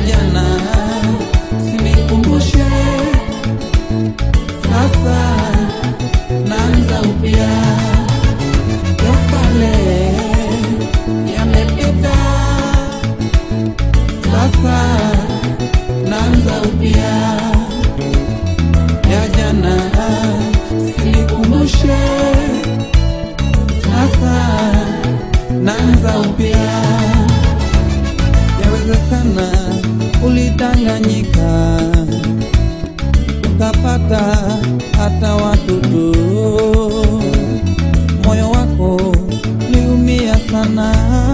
jana sinikumbushe sasa naanza upya ya kale yamepita sasa naanza upya ya jana sinikumbushe sasa naanza upya yawezekana ulidanganyika ukapata hata watoto moyo wako liumia sana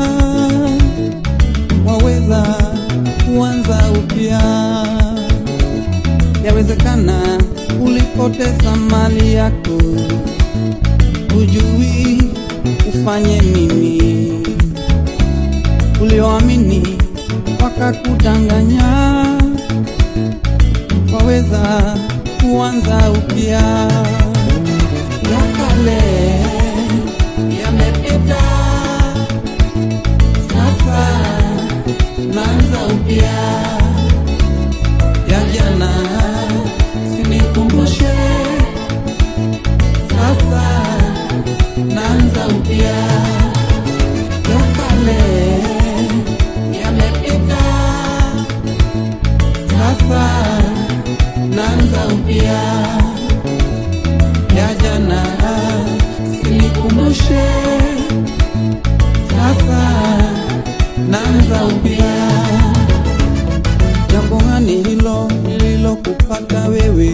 waweza kuanza upya yawezekana ulipoteza mali yako hujui ufanye nini ulioamini wakakudanganya waweza kuanza upya ya kale yamepita sasa naanza upya ya jana sinikumbushe sasa naanza upya ya kale yamepita sasa naanza upya ya jana sinikumbushe sasa naanza upya jambo gani hilo lililokupata wewe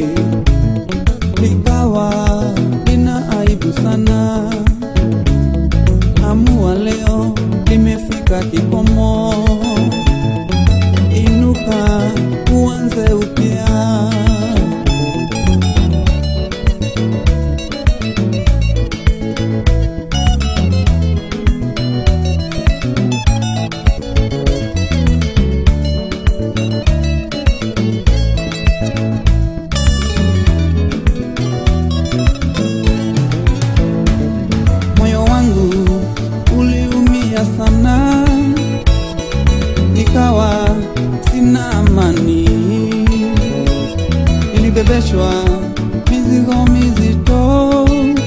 likawa lina aibu sana amua leo limefika kikomo inuka uanze upya moyo wangu uliumia sana nikawa sina amani nilibebeshwa mizigo mizito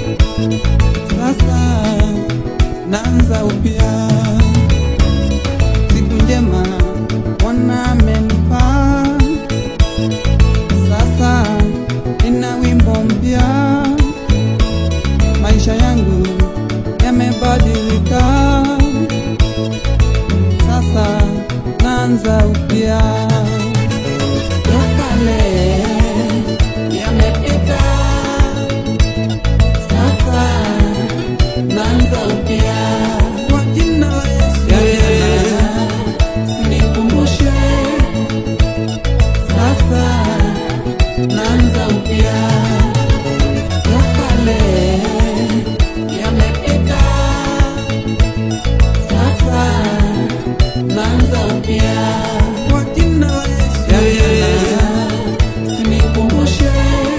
sasa naanza upya siku njema Bwana amenipa sasa nina wimbo mpya maisha yangu yamebadilika sasa naanza upya ya kale yamepita sasa naanza upya kwa jina la Yesu ya jana sinikumbushe sasa naanza upya ya kale yamepita sasa naanza upya kwa jina la Yesu ya jana sinikumbushe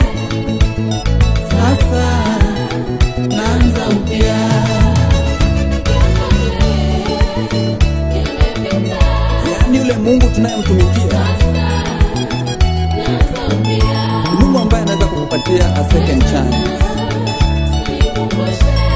sasa naanza upya yaani yule mungu tunayemtumikia ni mungu ambaye anaweza kukupatia a second chance